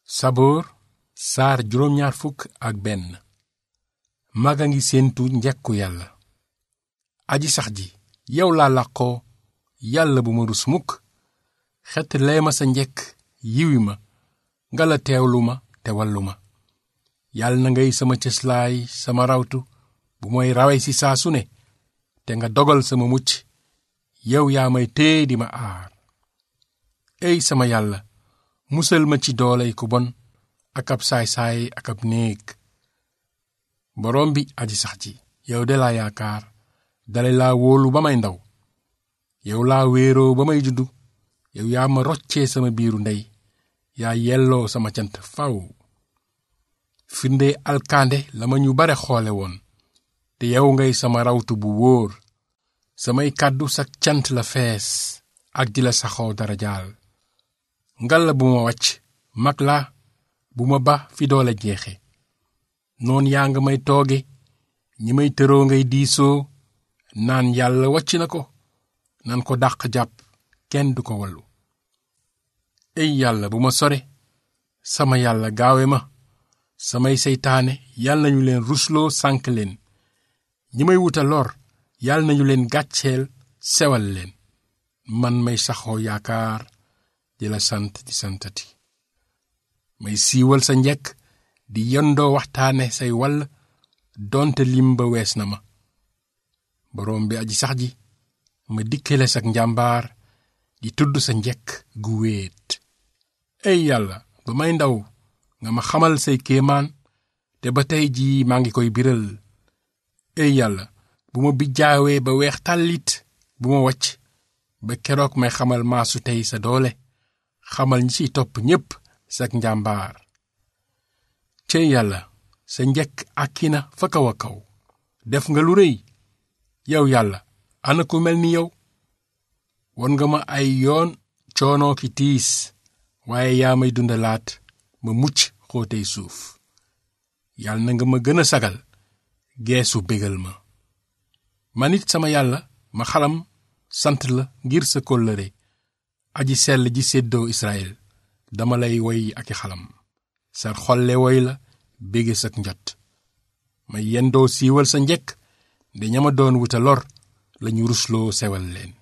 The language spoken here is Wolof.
saboor saar juróom-ñaar fukk ak benn mag a ngi séentu njekku yàlla aji sax ji yow laa làqoo yàlla bu ma rus mukk xet lee ma sa njekk yiwi ma nga la teewlu ma te wallu ma yàlla na ngay sama cëslaay sama rawtu bu may rawe si saa su ne te nga dogal sama mucc yow yaa may téye di ma aar ey sama yàlla musal ma ci dooley ku bon ak ab saay-saay ak ab néeg boroom bi aji sax ji yow de laa yaakaar dale laa wóolu ba may ndaw yow laa wéeroo ba may juddu yow yaa ma roccee sama biiru ndey yaa yelloo sama cant faw firnde alkaande la ma ñu bare xoole woon te yow ngay sama rawtu bu wóor samay kàddu sak cant la fees ak di la saxoo dara jaal ngal la bu ma wàcc mag laa bu ma ba fi doole jeexe noon yaa nga may tooge ñi may tëroo ngay diisoo naan yàlla wàcc na ko nan ko dàq jàpp kenn du ko wallu ey yàlla bu ma sore sama yàlla gaawe ma samay seytaane yàlla nañu leen rusloo sànk leen ñi may wuta lor yàlla nañu leen gàcceel sewal leen man may saxoo yaakaar di la sant di santati may siiwal sa njekk di yondoo waxtaane say wall donte lim ba wees na ma boroom bi aji sax ji ma dikkale sak njàmbaar di tudd sa njekk gu wéet ey yàlla ba may ndaw nga ma xamal say kéemaan te ba tey jii maa ngi koy biral ey yàlla bu ma bijjaawee ba weex tàllit bu ma wàcc ba keroog may xamal maasu tey sa doole xamal ñi ciy topp ñépp sak njàmbaar cey yàlla sa njekk àkki na fa kaw a kaw def nga lu rëy yow yàlla ana ku mel ni yow won nga ma ay yoon coonoo ki tiis waaye yaa may dundalaat ma mucc xóotey suuf yàlla na nga ma gën a sagal geesu bégal ma man it sama yàlla ma xalam sant la ngir sa kóllëre aji sell ji séddoo Israël dama lay woy ak i xalam sa xolle woy la bége sak njot ma yendoo siiwal sa njekk nde ñama doon wuta lor lañu rusloo sewal leen